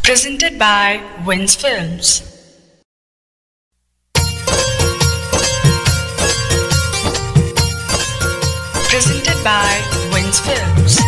Presented by Wins Films. Presented by Wins Films.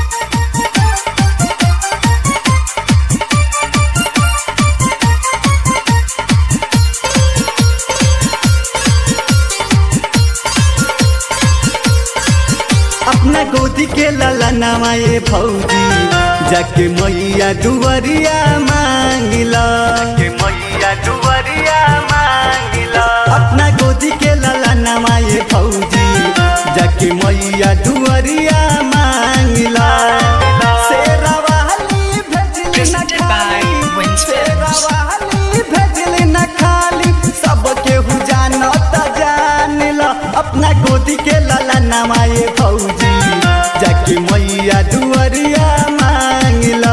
अपना गोदी के लाला नवाए भौजी जाके मैया दुवरिया मांगिला के मैया दुवरिया मांगिला अपना गोदी के लाला नवाए भौजी जाके मैया दुवरिया मांगिला शेरावाली भेजली न Presented by खाली, Wins Films. शेरावाली भेजली न खाली सब केहू जानत जानिला अपना गोदी के लाला नवाए भौजी जाके मैया दुवरिया मांगिला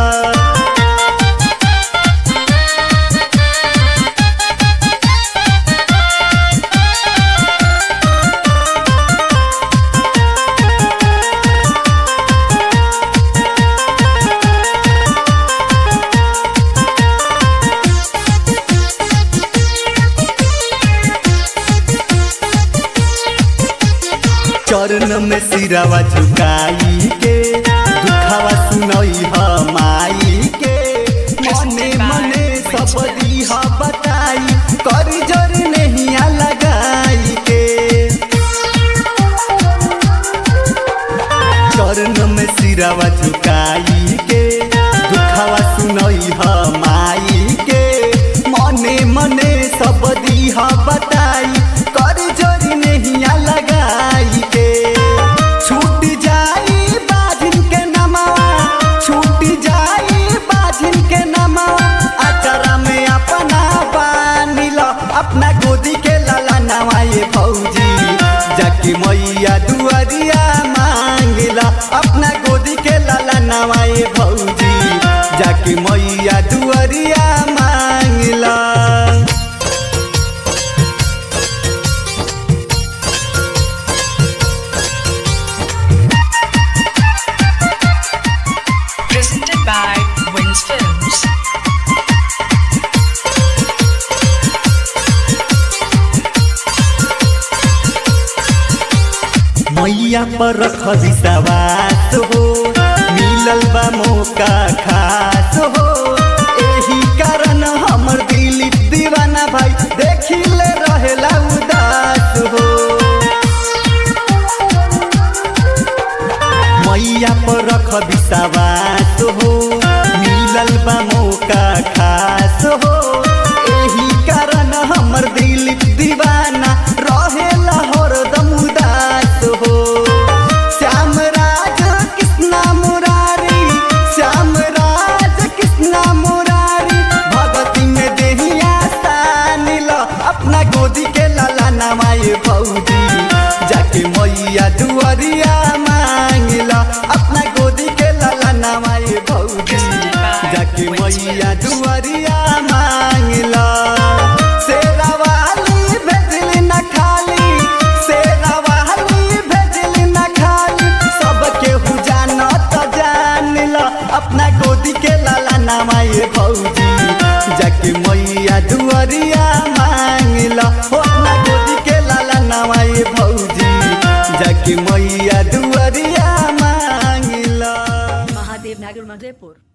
चरण में सिरावा झुकाई के दुखावा सुनई ह माई के मने मने सब दीह बताई करी जर नहीं लगाई के चरण में सिरावा झुकाई के दुखावा सुनई ह माई के मने मने सब दीह बताई कर जोरी नहीं लगाई के छूट जाई बाजिन के नमावा छूट जाई बाजिन के नमावा अचरा में अपना बानिल अपना गोदी के लाला नवाए भौजी जाके मैया दुआरिया मांगिला अपना गोदी के लाला नवाए भौजी जाके मैया दुआरिया मांगिला Presented by Wins Films. मैया पर रख विश्वास हो मिलल बा मौका खास हो एही कारण हमर दिल दीवाना भाई देखी ले रहेला उदास हो मैया पर रख विश्वास हो मिलल बा मौका खास हो एही कारण हमर दिल दीवाना रहेला हरदम उदास हो श्याम राज कृष्णा मुरारी श्याम राज कृष्णा मुरारी भगती में देहिया सानिल अपना गोदी के लाला नवाए भौजी जाके मैया दुआरिया मांगिला अपना गोदी के लाला नवाए भौजी जाके मैया दुआरिया मांगिला शेरावाली भेजली न खाली शेरावाली भेजली न खाली सब केहू जानत जानिल अपना गोदी के लाला नवाए भौजी जाके मैया दुआरिया मांगिला हो अपना गोदी के लाला नवाए भौजी जाके मैया दुआरिया मांगिला महादेव नागर मधेपुर